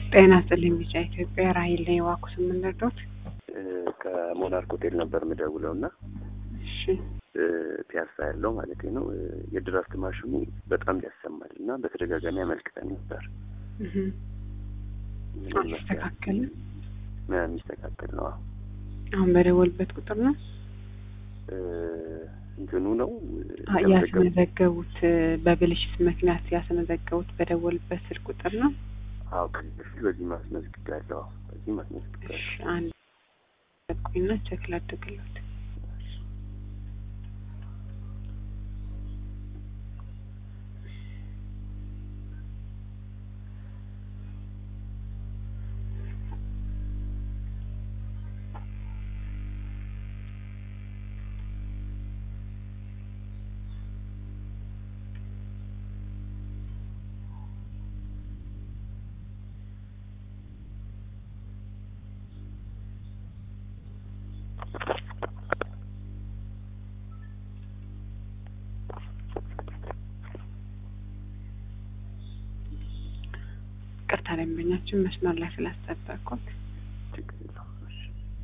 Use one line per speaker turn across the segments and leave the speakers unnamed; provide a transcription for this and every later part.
ጤና ይስጥልኝ ቢጫ ኢትዮጵያ ራሂል ነኝ። እባክዎ ስምን ልርዳዎት?
ከሞናርክ ሆቴል ነበር የምደውለው እና
እሺ
ፒያሳ ያለው ማለት ነው የድራፍት ማሽኑ በጣም ያሰማል እና በተደጋጋሚ አመልክተን ነበር።
እህ
ምን ይመስላል?
አልተስተካከለም።
የሚስተካከል ነው። አዎ።
አሁን በደወልበት ቁጥር ነው
እ እንትኑ ነው
አ-
የተመዘገቡ-
ያስመዘገቡት በብልሽት ምክንያት ያስመዘገቡት በደወልበት ስልክ ቁጥር ነው።
አዎ ከዚህ በፊት በዚህ ማስመዝግቤያለሁ። አዎ በዚህ ማስመዝግቤያለሁ።
እሺ አንድ ቆይና ቼክ ላድርግልዎት። ቅርታ ደንበኛችን መስመር ላይ ስላስጠበቅኩት
ችግር የለውም። እሺ።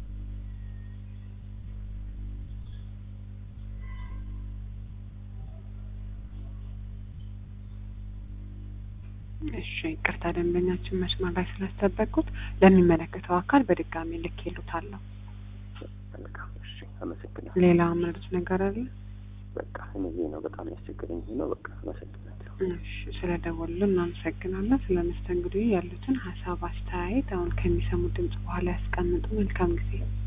እሺ ቅርታ ደንበኛችን መስመር ላይ ስላስጠበቅኩት ለሚመለከተው አካል በድጋሚ ልኬልዎታለሁ።
መልካም። እሺ። አመሰግናለሁ።
ሌላ ምርት ነገር አለ?
በቃ እነዚህ ነው በጣም ያስቸገረኝ ይሄ ነው። በቃ አመሰግናለሁ።
እሺ ስለ ደወሉልን እናመሰግናለን። ስለ መስተንግዶ ያሉትን ሀሳብ አስተያየት አሁን ከሚሰሙት ድምጽ በኋላ ያስቀምጡ። መልካም ጊዜ